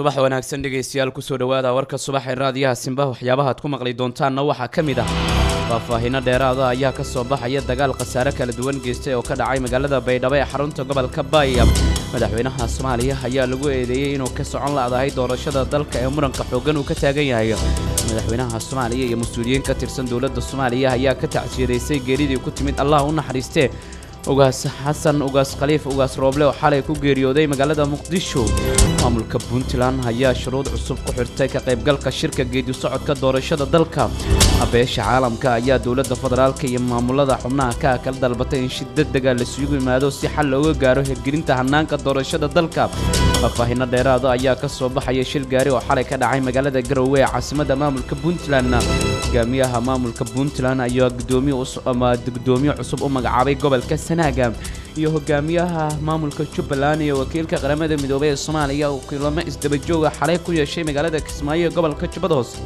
subax wanaagsan dhegaystayaal kusoo dhawaada warka subax ee raadiyaha simba waxyaabaha aad ku maqli doontaanna waxaa ka mid ah faahfaahiino dheeraada ayaa ka soo baxaya dagaal khasaare kala duwan geystay oo ka dhacay magaalada baydhabo ee xarunta gobolka baaya madaxweynaha soomaaliya ayaa lagu eedeeyey inuu ka socon la'dahay doorashada dalka ee muranka xooggan uu ka taagan yahay madaxweynaha soomaaliya iyo mas-uuliyiin ka tirsan dowladda soomaaliya ayaa ka tacsiyadeysay geeridii ku timid allah u naxariistee ugaas xasan ugaas khaliif ugaas rooble oo xalay ku geeriyooday magaalada muqdisho maamulka puntland ayaa shuruud cusub ku xirtay ka qaybgalka shirka geedi socodka doorashada dalka beesha caalamka ayaa dowladda federaalka iyo maamulada xubnaha ka kala dalbatay in shid degdega lasugu yimaado si xal looga gaaro hirgelinta hanaanka doorashada dalka faahfaahino dheeraada ayaa ka soo baxaya shil gaari oo xalay ka dhacay magaalada garowe ee caasimada maamulka puntland hogaamiyaha maamulka puntland ayaa gudoomiye cusub u magacaabay gobolka sanaaga iyo hogaamiyaha maamulka jubbaland iyo wakiilka qaramada midoobey ee soomaaliya uu kulamo isdabajooga xalay ku yeeshay magaalada kismaayo ee gobolka jubbada hoose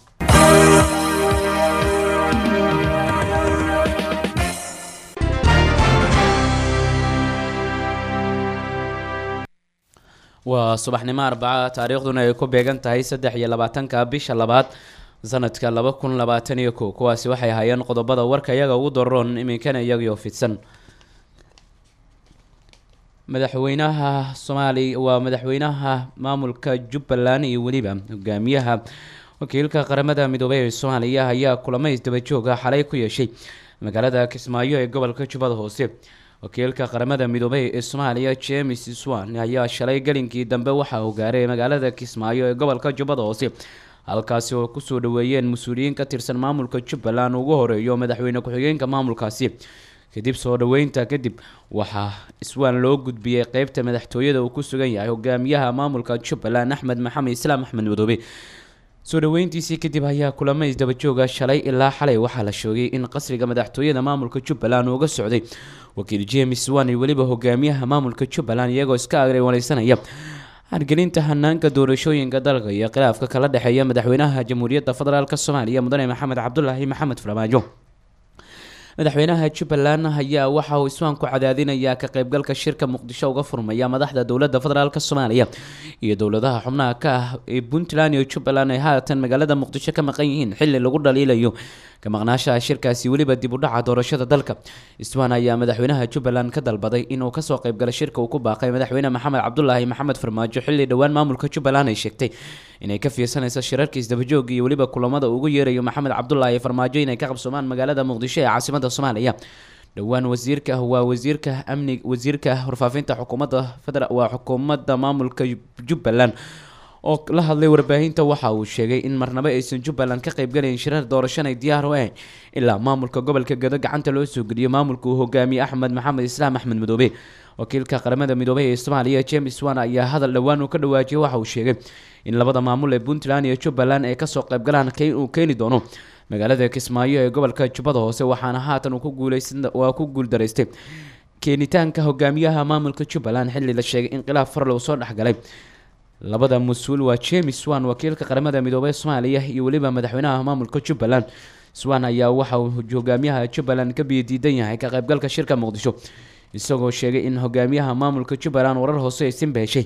waa subaxnimo arbaca taariikhduna ay ku beegan tahay saddex iyo labaatanka bisha labaad sanadka laba kun labaatan iyo kow kuwaasi waxay ahaayeen qodobada warka iyaga ugu daroon iminkana iyagio fidsan madaxweynaha soomaaliya waa madaxweynaha maamulka jubbaland iyo weliba hogaamiyaha wakiilka qaramada midoobey ee soomaaliya ayaa kulamo isdabajooga xalay ku yeeshay magaalada kismaayo ee gobolka jubbada hoose wakiilka qaramada midoobey ee soomaaliya james swan ayaa shalay gelinkii dambe waxa uu gaaray magaalada kismaayo ee gobolka jubbada hoose halkaasi oo kusoo dhaweeyeen mas-uuliyiin ka tirsan maamulka jubbaland ugu horeeyo madaxweyne ku-xigeenka maamulkaasi kadib soo dhaweynta kadib waxaa iswaan loo gudbiyey qeybta madaxtooyada uu ku sugan yahay hogaamiyaha maamulka jubbaland axmed maxamed islaam axmed madoobe soo dhaweyntiisii kadib ayaa kulamo isdabajooga shalay ilaa xalay waxaa la sheegay in qasriga madaxtooyada maamulka jubbaland uga socday wakiil james wan iyo weliba hogaamiyaha maamulka jubbaland iyagoo iska agrewaneysanaya hargelinta hanaanka doorashooyinka dalka iyo khilaafka kala dhexeeya madaxweynaha jamhuuriyadda federaalk soomaaliya mudane maxamed cabdulaahi maxamed farmaajo madaxweynaha jubbaland ayaa waxa uu iswaan ku cadaadinayaa ka qaybgalka shirka muqdisho uga furmaya madaxda dowladda federaalk soomaaliya iyo dowladaha xubnaha ka ah ee puntland iyo jubbaland ay haatan magaalada muqdisho ka maqan yihiin xili lagu dhaliilayo ka maqnaashaha shirkaasi weliba dib u dhaca doorashada dalka iswaan ayaa madaxweynaha jubbaland ka dalbaday inuu kasoo qaybgalo shirka uu ku baaqay madaxweyne maxamed cabdulaahi maxamed farmaajo xilli dhowaan maamulka jubbaland ay sheegtay inay ka fiirsanayso shirarka isdabajooga iyo weliba kulamada ugu yeerayo maxamed cabdulaahi farmaajo inay ka qabsoomaan magaalada muqdisho ee caasimada soomaaliya dhowaan wasiirka waa wasiirka amni wasiirka warfaafinta xukuumadda federa waa xukuumadda maamulka jubbaland oo la hadlay warbaahinta waxa uu sheegay in marnabo aysan jubbaland ka qaybgalayn shirar doorashan ay diyaar u ahayn ilaa maamulka gobolka gado gacanta loo soo geliyo maamulka uu hogaamiye axmed maxamed islaam axmed madoobe wakiilka qaramada midoobey ee soomaaliya james wan ayaa hadal dhowaan uu ka dhawaajiyay waxa uu sheegay in labada maamul ee puntland iyo jubbaland ay kasoo qaybgalaan uu keeni doono magaalada kismaayo ee gobolka jubbada hoose waxaana haatan uu ku guuleysanwaa ku guuldaraystay keenitaanka hogaamiyaha maamulka jubbaland xilli la sheegay in khilaaf farlow soo dhexgalay labada mas-uul waa james wan wakiilka qaramada midoobey soomaaliya iyo weliba madaxweynaha maamulka jubbaland swan ayaa waxa uu hogaamiyaha jubbaland ka biyadiidan yahay ka qaybgalka shirka muqdisho isagoo sheegay in hogaamiyaha maamulka jubbaland warar hoose ay sinba heshay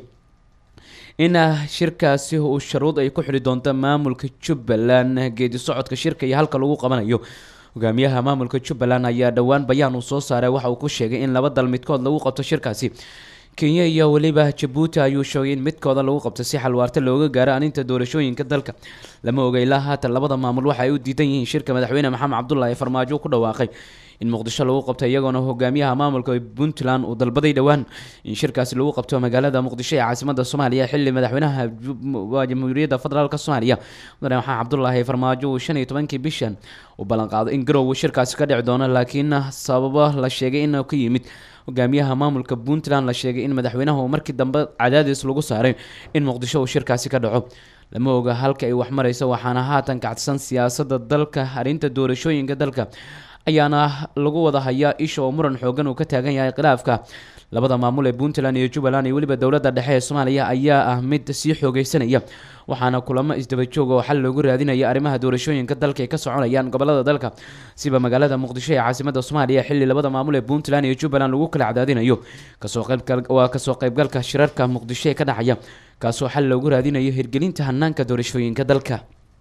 in shirkaasi uu sharuud ay ku xidhi doonto maamulka jubbaland geedi socodka shirka iyo halka lagu qabanayo hogaamiyaha maamulka jubbaland ayaa dhowaan bayaan uu soo saaray waxa uu ku sheegay in laba dal midkood lagu qabto shirkaasi kenya iyo weliba jabuuti ayuu sheegay in midkooda lagu qabto si xalwaarta looga gaaro aninta doorashooyinka dalka lama oga ilaa haatan labada maamul waxa ay u diidan yihiin shirka madaxweyne maxamed cabdulaahi farmaajo ku dhawaaqay in muqdisho lagu qabto iyagoona hogaamiyaha maamulka puntland uu dalbaday dhowaan in shirkaasi lagu qabto magaalada muqdisho ee caasimada soomaaliya xili madaxweynaha jamhuuriyadda federaalk soomaaliya mudane maxamed cabdulaahi farmaajo uu shan iyo tobankii bishan uu ballanqaaday in garow shirkaasi ka dhici doono laakiin sababo la sheegay inuu ka yimid hogaamiyaha maamulka puntland la sheegay in madaxweynaha markii dambe cadaadis lagu saaray in muqdisho uu shirkaasi ka dhaco lama oga halka ay wax marayso waxaana haatan kacsan siyaasada dalka arrinta doorashooyinka dalka ayaana lagu wada hayaa isha oo muran xoogan uu ka taagan yahay khilaafka labada maamul ee puntland iyo jubbaland iyo weliba dowladda dhexe ee soomaaliya ayaa ah mid sii xoogeysanaya waxaana kulamo isdaba joog oo xal loogu raadinaya arrimaha doorashooyinka dalka ay ka soconayaan gobolada dalka siba magaalada muqdisho ee caasimada soomaaliya xilli labada maamul ee puntland iyo jubbaland lagu kala cadaadinayo kasoo qaybgal waa kasoo qaybgalka shirarka muqdisho ee ka dhacaya kaasoo xal loogu raadinayo hirgelinta hanaanka doorashooyinka dalka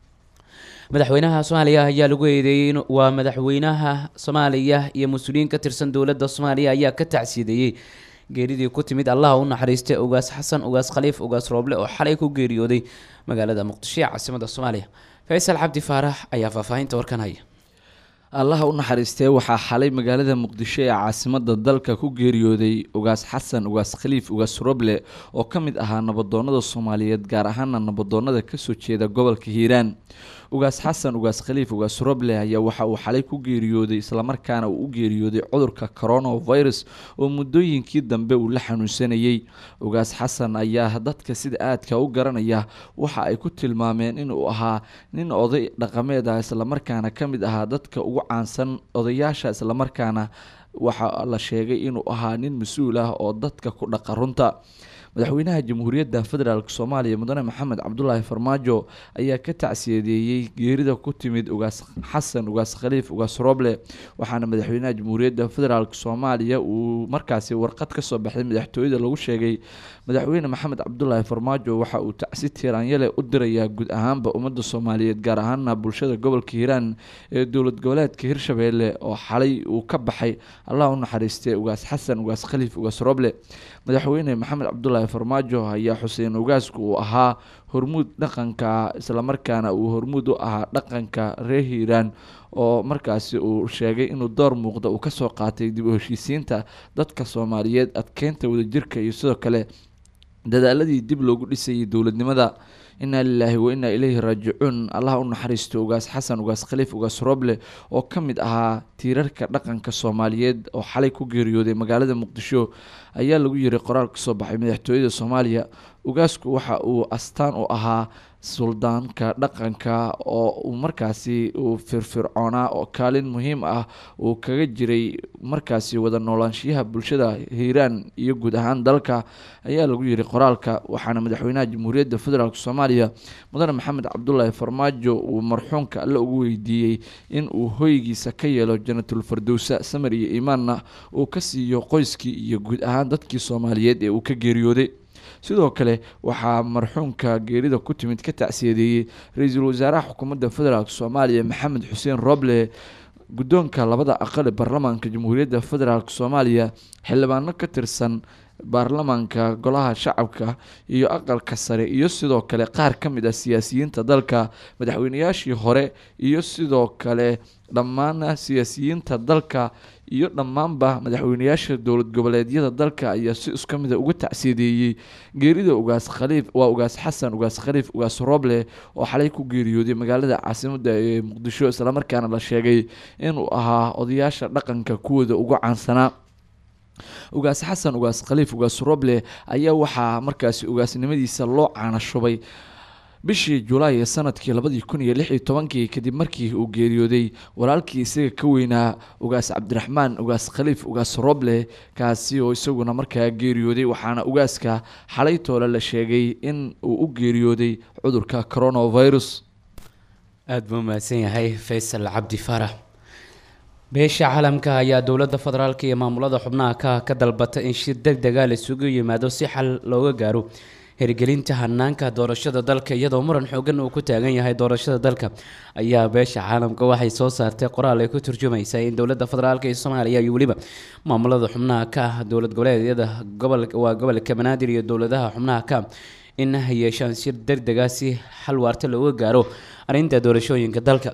madaxweynaha soomaaliya ayaa lagu eedeeyey waa madaxweynaha soomaaliya iyo mas-uuliyiin ka tirsan dowladda soomaaliya ayaa ka tacsiideeyey geeridii ku timid allaha u naxariistay ugaas xasan ugaas khaliif ugaas rooble oo xalay ku geeriyooday magaalada muqdisho ee caasimada soomaaliya faysal cabdi faarax ayaa faahfaahinta warkan haya allaha u naxariistee waxaa xalay magaalada muqdisho ee caasimada dalka ku geeriyooday ugaas xasan ugaas khaliif ugaas roble oo ka mid ahaa nabadoonada soomaaliyeed gaar ahaana nabadoonada kasoo jeeda gobolka hiiraan ugaas xasan ugaas khaliif ugaas roble ayaa waxa uu xalay ku geeriyooday islamarkaana uu u geeriyooday cudurka coronavirus oo muddooyinkii dambe uu la xanuunsanayey ugaas xasan ayaa dadka sida aadka u garanaya waxa ay ku tilmaameen inuu ahaa nin oday dhaqameed ah islamarkaana ka mid ahaa dadka ugu caansan odayaasha islamarkaana waxaa la sheegay inuu ahaa nin mas-uul ah oo dadka ku dhaqa runta madaxweynaha jamhuuriyadda federaalk soomaaliya mudane maxamed cabdulaahi farmaajo ayaa ka tacsiyadeeyey geerida ku timid ugaas xasan ugaas khaliif ugaas roble waxaana madaxweynaha jamhuuriyadda federaalk soomaaliya uu markaasi warqad kasoo baxday madaxtooyada lagu sheegay madaxweyne maxamed cabdulaahi farmaajo waxa uu tacsi tiiraanyale u dirayaa guud ahaanba ummadda soomaaliyeed gaar ahaana bulshada gobolka hiiraan ee dowlad goboleedka hirshabeelle oo xalay uu ka baxay allah u naxariistay ugaas xasan ugaas khaliif ugaas roble madaxweyne maxamed cabdulaahi farmaajo ayaa xuseen ugaasku uu ahaa hormuud dhaqanka islamarkaana uu hormuud u ahaa dhaqanka reer hiiraan oo markaasi uu sheegay inuu door muuqda uu kasoo qaatay dib u heshiisiinta dadka soomaaliyeed adkeynta wadajirka iyo sidoo kale dadaaladii dib loogu dhisayay dowladnimada inaa lilaahi wa inaa ileyhi raajicuun allaha u naxariisto ugaas xasan ugaas khaliif ugaas roble oo ka mid ahaa tiirarka dhaqanka soomaaliyeed oo xalay ku geeriyooday magaalada muqdisho ayaa lagu yiri qoraal kasoo baxay madaxtooyada soomaaliya ugaasku waxa uu astaan u ahaa suldaanka dhaqanka oo uu markaasi uu firfircoonaa oo kaalin muhiim ah uu kaga jiray markaasi wada noolaanshiyaha bulshada hiiraan iyo guud ahaan dalka ayaa lagu yiri qoraalka waxaana madaxweynaha jamhuuriyadda federaalk soomaaliya mudane maxamed cabdulaahi farmaajo uu marxuumka alle ugu weydiiyey in uu hoygiisa ka yeelo janatul fardowsa samar iyo iimaanna uu ka siiyo qoyskii iyo guud ahaan dadkii soomaaliyeed ee uu ka geeriyooday sidoo kale waxaa marxuumka geerida ku timid ka tacsiyadeeyey ra-iisul wasaaraha xukuumadda federaalk soomaaliya maxamed xuseen roble guddoonka labada aqali baarlamaanka jamhuuriyadda federaalk soomaaliya xildhibaano ka tirsan baarlamaanka golaha shacabka iyo aqalka sare iyo sidoo kale qaar ka mid ah siyaasiyiinta dalka madaxweynayaashii hore iyo sidoo kale dhammaan siyaasiyiinta dalka iyo dhammaanba madaxweynayaasha dowlad goboleedyada dalka ayaa si iska mida uga tacsiyadeeyey geerida ugaas khaliif waa ugaas xasan ugaas khaliif ugaas roble oo xalay ku geeriyooday magaalada caasimada ee muqdisho islamarkaana la sheegay inuu ahaa odayaasha dhaqanka kuwooda ugu caansanaa ugaas xasan ugaas khaliif ugaas roble ayaa waxaa markaasi ugaasnimadiisa loo caanashubay bishii julaay ee sanadkii labadii kun iyo lix iyo tobankii kadib markii uu geeriyooday walaalkii isaga ka weynaa ugaas cabdiraxmaan ugaas khaliif ugaas roble kaasi oo isaguna markaa geeriyooday waxaana ugaaska xalay toole la sheegay in uu u geeriyooday cudurka coronavirus aada buu mahadsan yahay faysal cabdi faarax beesha caalamka ayaa dowladda federaalka iyo maamulada xubnaha ka ka dalbatay in shir deg dega la isugu yimaado si xal looga gaaro hirgelinta hanaanka doorashada dalka iyadoo muran xoogan uu ku taagan yahay doorashada dalka ayaa beesha caalamka waxay soo saartay qoraal ay ku turjumaysa in dowladda federaalk ee soomaaliya iyo weliba maamulada xubnaha ka ah dowlad goboleedyada gobol waa gobolka banaadir iyo dowladaha xubnaha ka in ay yeeshaan shir deg dega si xal waarta looga gaaro arrinta doorashooyinka dalka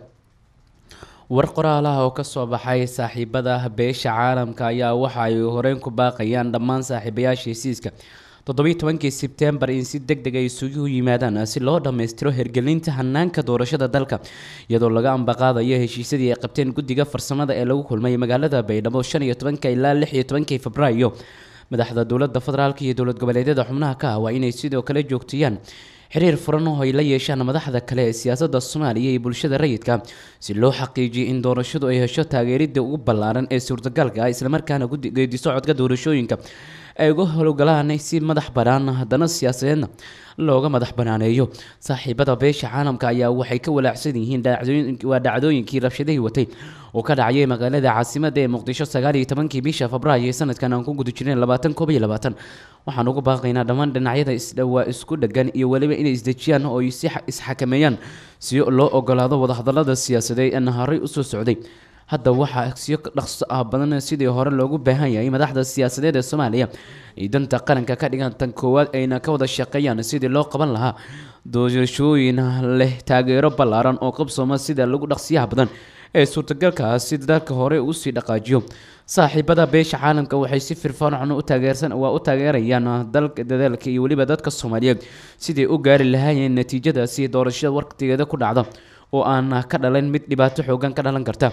war qoraalaha oo kasoo baxay saaxiibada beesha caalamka ayaa waxa ay horeyn ku baaqayaan dhammaan saaxiibayaasha hesiiska toddobiyi tobankii sebtembar in si deg deg ay isugu yimaadaan si loo dhammaystiro hirgelinta hanaanka doorashada dalka iyadoo laga ambaqaadayo heshiisyadii ay qabteen guddiga farsamada ee lagu kulmay magaalada baydhabo shan iyo tobanka ilaa lix iyo tobankii febraayo madaxda dowladda federaalk iyo dowlad goboleedyada xubnaha ka ah waa inay sidoo kale joogtiyaan xiriir furan oo ay la yeeshaan madaxda kale ee siyaasadda soomaaliya iyo bulshada rayidka si loo xaqiijiyo in doorashadu ay hesho taageeridda ugu ballaaran ee suurtagalka ah islamarkaana geedi socodka doorashooyinka ay uga howlgalaan si madax bannaan haddana siyaasadeedna looga madax banaaneeyo saaxiibada beesha caalamka ayaa waxay ka walaacsan yihiin waa dhacdooyinkii rabshadihii watay oo ka dhacayay magaalada caasimada ee muqdisho sagaal iyo tobankii bisha febraayo ee sanadkan aan ku guda jireen labaatan koob iyo labaatan waxaan ugu baaqaynaa dhammaan dhinacyada isdhawaa isku dhagan iyo weliba inay isdejiyaan oo ay si isxakameeyaan si loo ogolaado wadahadalada siyaasadeed ee naharay usoo socday hadda waxaa siyo dhaqso ah badan sidii hore loogu baahan yahay madaxda siyaasadeed ee soomaaliya ay danta qaranka ka dhigaan tan koowaad ayna ka wada shaqeeyaan sidii loo qaban lahaa doorashooyin leh taageero ballaaran oo qabsooma sida lagu dhaqsiyaha badan ee suurtagalka ah si dalka hore usii dhaqaajiyo saaxiibada beesha caalamka waxay si firfircoon u taageersan waa u taageerayaan dalka dadaalka iyo weliba dadka soomaaliyeed sidii u gaari lahaayeen natiijadaasi doorashada waqtigeeda ku dhacda oo aan ka dhalan mid dhibaato xoogan ka dhalan karta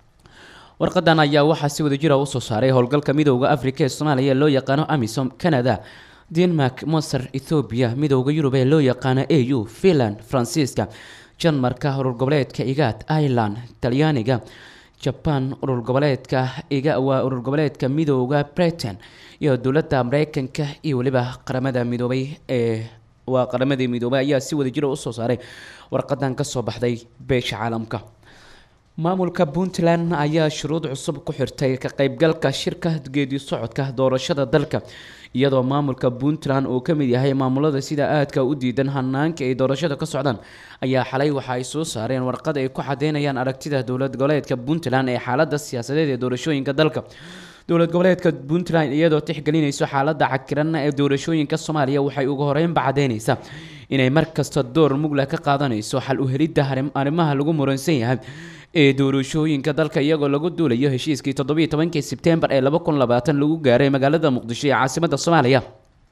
warqadan ayaa waxaa si wadajira usoo saaray howlgalka midooda afrika ee soomaaliya loo yaqaano amisom canada denmark masar ethoobiya midooda yurub ee loo yaqaano a u finland faransiiska janmarka urur goboleedka igaad ireland talyaaniga jaban urur goboleedka waa urur goboleedka midooda britain iyo dowladda mareykanka iyo weliba qaramada midoobay ee waa qaramadii midoobay ayaa si wadajira usoo saaray warqadan kasoo baxday beesha caalamka maamulka puntland ayaa shuruud cusub ku xirtay ka qaybgalka shirka geedi socodka doorashada dalka iyadoo maamulka puntland uu ka mid yahay maamulada sida aadka u diidan hanaanka ay doorashada ka socdaan ayaa xalay waxa ay soo saareen warqad ay ku cadeynayaan aragtida dowlad goboleedka puntland ee xaalada siyaasadeed ee doorashooyinka dalka dowlad goboleedka puntland iyadoo tixgelinayso xaalada cakiran ee doorashooyinka soomaaliya waxay ugu horeynba cadeynaysaa inay markasta door mugla ka qaadanayso xal u helidda arrimaha lagu muransan yahay ee doorashooyinka dalka iyagoo lagu duulayo heshiiskii toddobiyo tobankii sebtembar ee laba kun labaatan lagu gaaray magaalada muqdisho ee caasimada soomaaliya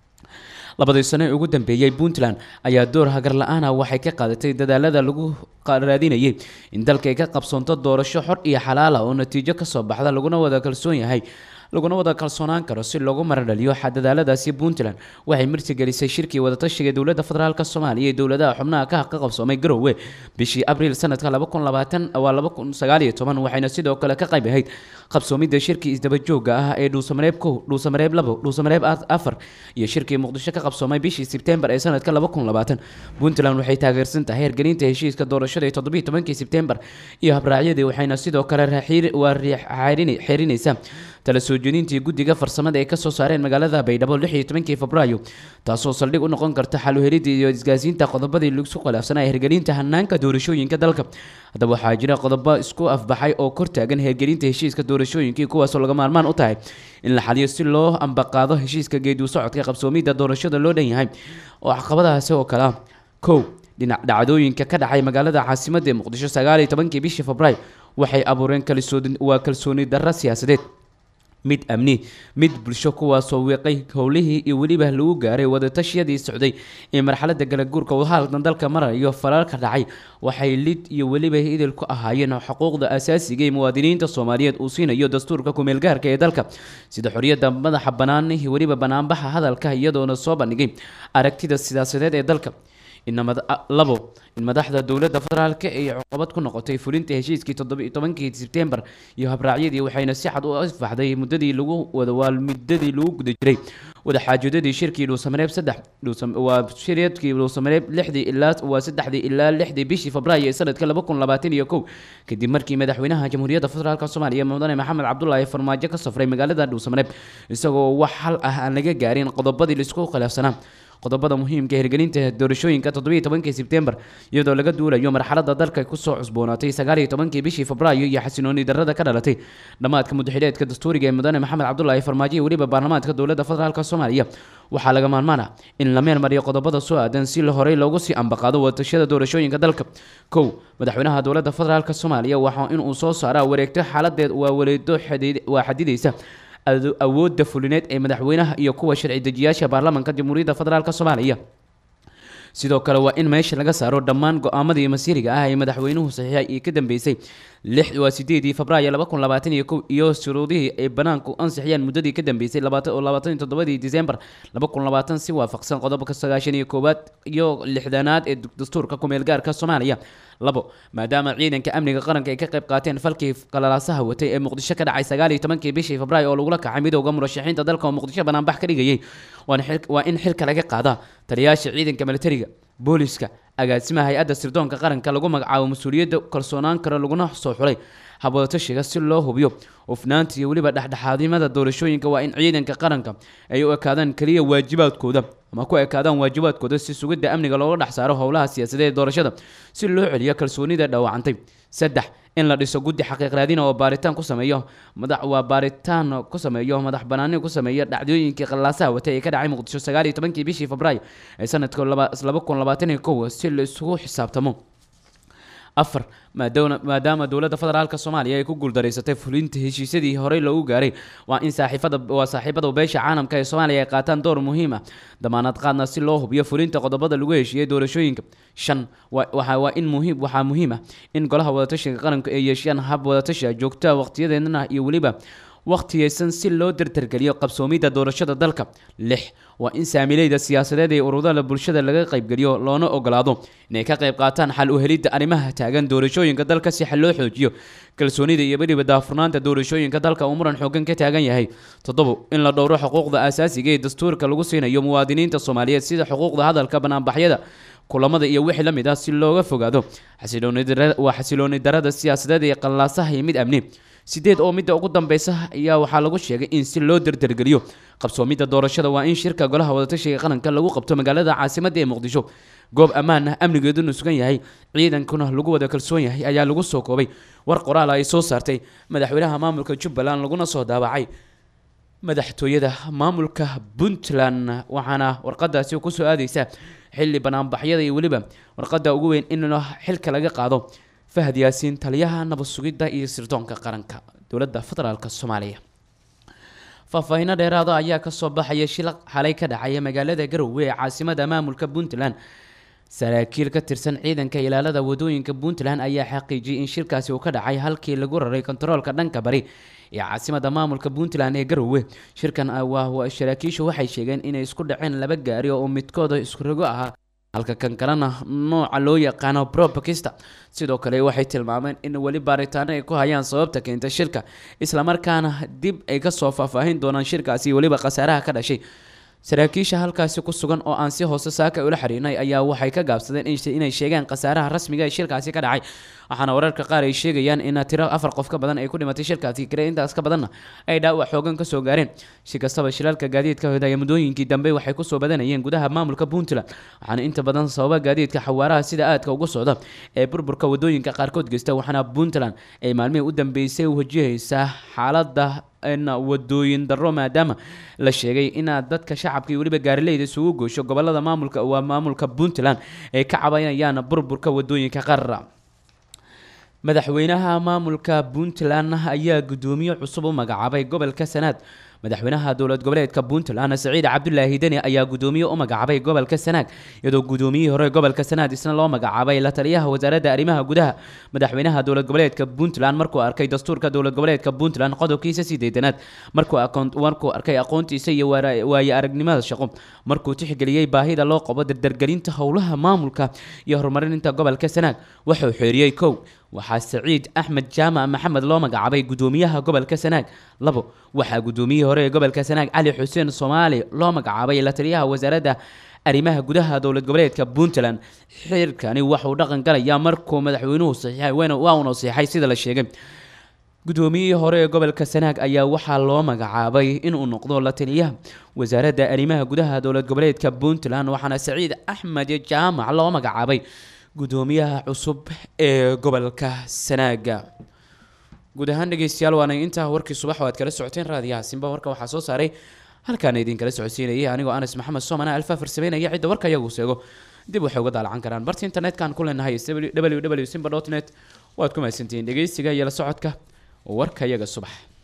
labadii sano ee ugu dambeeyey puntland ayaa door hagar la-aana waxay ka qaadatay dadaalada lagu raadinayay in dalka ay ka qabsoonto doorasho xor iyo xalaala oo natiijo kasoo baxda laguna wada kalsoon yahay laguna wada kalsoonaan karo si loogu maradhaliyo dadaaladaasi puntland waxay martigelisay shirkii wadatashiga dowladda federaalk soomaaliya ee dowladaha xubnaha ka ka qabsoomay garowe bishii abriil sanadka laba kun labaatan waa laba kun sagaal iyo toban waxayna sidoo kale ka qayb ahayd qabsoomidda shirkii isdabajooga ah ee dhuusamareeb kow dhuusamareeb labo dhuusamareeb afar iyo shirkii muqdisho ka qabsoomay bishii sebtembar ee sanadka laba kun labaatan puntland waxay taageersan tahay hergelinta heshiiska doorashada ee toddobiyo tobankii sebtembar iyo habraacyadii waxayna sidoo kale waa xerinaysaa tala soo jeedintii guddiga farsamada ee kasoo saareen magaalada baydhabo lix iyo tobankii febraayo taasoo saldhig u noqon karta xal u helidda iyo isgaasiinta qodobadii lagu khilaafsanaa hergelinta hanaanka doorashooyinka dalka haddaba waxaa jira qodobo isku afbaxay oo kor taagan hergelinta heshiiska doorashooyinkii kuwaasoo laga maarmaan u tahay in la xaliyo si loo ambaqaado heshiiska geedu socodka qabsoomidda doorashada loo dhan yahay oo caqabadahaasi oo kale ah kow dhinac dhacdooyinka ka dhacay magaalada caasimadda ee muqdisho sagaal iyo tobankii bishii febraayo waxay abuureen waa kalsooni darro siyaasadeed mid amni mid bulsho kuwaasoo wiiqay howlihii iyo weliba lagu gaaray wadatashyadii socday ee marxalada galaguurka wadahaalkan dalka marayo falalka dhacay waxay lid iyo weliba idil ku ahaayeen xuquuqda asaasiga ee muwaadiniinta soomaaliyeed uu siinayo dastuurka kumeelgaarka ee dalka sida xoriyadda madaxa bannaan iyo weliba banaanbaxa hadalka iyadoona soo bandhigay aragtida siyaasadeed ee dalka labo in madaxda dowladda federaalk ay cuqabad ku noqotay fulinta heshiiskii toddobiyo tobankii sebtembar iyo habraacyadii waxayna si xad u isfaxday muddadii lagu wada waa muddadii lagu guda jiray wadaxaajoodadii shirkii dhuusamareeb saddex waa shirkii dhuusamareeb lixdii ilaa waa saddexdii ilaa lixdii bishii febraayo ee sanadka laba kun labaatan iyo kow kadib markii madaxweynaha jamhuuriyadda federaalk soomaaliya mudane maxamed cabdulaahi farmaajo ka safray magaalada dhuusamareeb isagoo wax hal ah aan laga gaarin qodobadii laisku khilaafsanaa qodobada muhiimka hirgelinta doorashooyinka toddobiyo tobankii sebtembar iyadoo laga duulayo marxalada dalka kusoo cusboonaatay sagaal iyo tobankii bishii febraayo iyo xasinooni darrada ka dhalatay dhammaadka mudaxileedka dastuuriga ee mudane maxamed cabdulaahi farmaajo iyo weliba baarlamaanka dowladda federaalk soomaaliya waxaa laga maarmaan ah in la meel mariyo qodobada soo aadan si la horey loogu sii ambaqaado wadashada doorashooyinka dalka kow madaxweynaha dowladda federaalk soomaaliya waxaa inuu soo saaraa wareegto xaaladeed waa wareedo waa xadidaysa awoodda fulineed ee madaxweynaha iyo kuwa sharci dejiyaasha baarlamaanka jamhuuriyadda federaalk soomaaliya sidoo kale waa in meesha laga saaro dhammaan go-aamadii masiiriga ah ee madaxweynuhu saxiixay iyo ka dambeysay lix waa sideedii febraayo laba kun labaatan iyo kow iyo shuruudihii ay banaanku ansixiyeen muddadii ka dambeysay labaatan oo labaatan iyo toddobadii disembar laba kun labaatan si waafaqsan qodobka sagaashan iyo koowaad iyo lixdanaad ee dastuurka kumeel gaarka soomaaliya labo maadaama ciidanka amniga qaranka ay ka qayb qaateen falkii qalalaasaha watay ee muqdisho ka dhacay sagaal iyo tobankii bishii febraayo oo lagula kacay midowda murashaxiinta dalka oo muqdisho banaanbax ka dhigayay waa in xilka laga qaadaa taliyaasha ciidanka militariga booliska agaasimaha hay-adda sirdoonka qaranka lagu magacaabo mas-uuliyadda kalsoonaan karo laguna soo xulay habwadatashiga si loo hubiyo ufnaanta iyo weliba dhexdhexaadnimada doorashooyinka waa in ciidanka qaranka ay u ekaadaan keliya waajibaadkooda ama ku ekaadaan waajibaadkooda si sugidda amniga looga dhex saaro howlaha siyaasadeed ee doorashada si loo celiyo kalsoonida dhaawacantay saddex in la dhiso guddi xaqiiq raadina oo baaritaan ku sameeyo madax waa baaritaan ku sameeyo madax banaani ku sameeyo dhacdooyinkii qalaasaha watay ee ka dhacay muqdisho sagaal iyo tobankii bishii febraayo ee sanadka laba kun labaatan iyo kow si la isugu xisaabtamo afar maadaama dowladda federaalka soomaaliya ay ku guuldareysatay fulinta heshiisyadii horey loogu gaaray waa in saaxiifada waa saaxiibada beesha caalamka ee soomaaliya ay qaataan door muhiim ah damaanad qaadna si loo hubiyo fulinta qodobada lagu heshiiyey doorashooyinka shan waa in muhiim waxaa muhiim ah in golaha wadatashiga qaranku ay yeeshaan hab wadatashiga joogtaa waqtiyadeedana iyo weliba waqtiyeysan si loo dardargeliyo qabsoomidda doorashada dalka lix waa in saamileyda siyaasadeed ee ururada bulshada laga qaybgeliyo loona ogolaado inay ka qayb qaataan xal u helidda arrimaha taagan doorashooyinka dalka si xal loo xoojiyo kalsoonida iyo weliba daafurnaanta doorashooyinka dalka uu muran xoogan ka taagan yahay toddobo in la dhowro xuquuqda asaasiga ee dastuurka lagu siinayo muwaadiniinta soomaaliyeed sida xuquuqda hadalka banaanbaxyada kulamada iyo wixii la mid ah si looga fogaado waa xasilooni darada siyaasadeed ee qallaasaha iyo mid amni sideed oo midda ugu dambeysa ayaa waxaa lagu sheegay in si loo dardargeliyo qabsoomidda doorashada waa in shirka golaha wadatashiga qaranka lagu qabto magaalada caasimadda ee muqdisho goob ammaan ah amnigeeduna sugan yahay ciidankuna lagu wada kalsoon yahay ayaa lagu soo koobay war qoraal ay soo saartay madaxweynaha maamulka jubbaland laguna soo daabacay madaxtooyada maamulka puntland waxaana warqadaasi kusoo aadeysa xilli banaanbaxyada iyo weliba warqada ugu weyn in xilka laga qaado fahad yaasiin taliyaha nabad sugidda iyo sirdoonka qaranka dowladda federaalk soomaaliya faahfaahiino dheeraada ayaa kasoo baxaya shil xalay ka dhacaya magaalada garowe ee caasimada maamulka puntland saraakiil ka tirsan ciidanka ilaalada wadooyinka puntland ayaa xaqiijiyay in shilkaasi uu ka dhacay halkii lagu raray kontaroolka dhanka bari ee caasimada maamulka puntland ee garowe shirkan saraakiishu waxay sheegeen inay isku dhaceen laba gaari oo midkooda iskurogo ahaa halka kan kalena nooca loo yaqaano probakista sidoo kale waxay tilmaameen in weli baaritaano ay ku hayaan sababta keenta shirka islamarkaana dib ay kasoo faahfaahin doonaan shirkaasi weliba khasaaraha ka dhashay saraakiisha halkaasi ku sugan oo aan si hoose saaka ula xiriirnay ayaa waxay ka gaabsadeen inay sheegaan khasaaraha rasmiga ee shirkaasi ka dhacay waxaana wararka qaar ay sheegayaan in tiro afar qof ka badan ay ku dhimatay shirkaasi kale intaas ka badanna ay dhaawac xoogan kasoo gaareen si kastaba shilalka gaadiidka hodaya muddooyinkii dambe waxay kusoo badanayeen gudaha maamulka puntland waxaana inta badan sababa gaadiidka xawaaraha sida aadka ugu socda ee burburka wadooyinka qaarkood geysta waxaana puntland ay maalmihii u dambeysay wajahaysaa xaalada wadooyin daro maadaama la sheegay inaad dadka shacabka iyo weliba gaarileyda isugu goosho gobolada maamulka waa maamulka puntland ay ka cabanayaan burburka wadooyinka qarara madaxweynaha maamulka puntland ayaa guddoomiye cusub u magacaabay gobolka sanaad madaxweynaha dowlad goboleedka puntland saciid cabdulaahi deni ayaa guddoomiye u magacaabay gobolka sanaag iyadoo guddoomiyihii hore gobolka sanaad isna loo magacaabay la taliyaha wasaaradda arrimaha gudaha madaxweynaha dowlad goboleedka puntland markuu arkay dastuurka dowlad goboleedka puntland qodobkiisa sideedanaad markuu arkay aqoontiisa iyo waaye aragnimada shaqo markuu tixgeliyey baahida loo qabo dardargelinta howlaha maamulka iyo horumarinta gobolka sanaag wuxuu xeeriyey kow waxaa saciid axmed jaamac maxamed loo magacaabay guddoomiyaha gobolka sanaag labo waxaa guddoomiyihii hore ee gobolka sanaag cali xuseen soomaali loo magacaabay la taliyaha wasaaradda arrimaha gudaha dowlad goboleedka puntland xirkani waxuu dhaqan galayaa markuu madaxweynuhu saxiixay waa uuna saxiixay sida la sheegay guddoomiyihii hore ee gobolka sanaag ayaa waxaa loo magacaabay inuu noqdo la taliyaha wasaaradda arrimaha gudaha dowlad goboleedka puntland waxaana saciid axmed jaamac loo magacaabay guddoomiyaha cusub ee gobolka sanaaga guud ahaan dhegeystayaal waana intaa warkii subax oo aad kala socoteen raadiyaha simba warka waxaa soo saaray halkaana idinkala socodsiinayay anigoo anas maxamed soomana alfa farsameynaya cidda warka iyagu seego dib waxay uga daalacan karaan barta internet-kan ku leenahay www simba net waad ku mahadsantihiin dhegeysiga iyo la socodka warka iyaga subax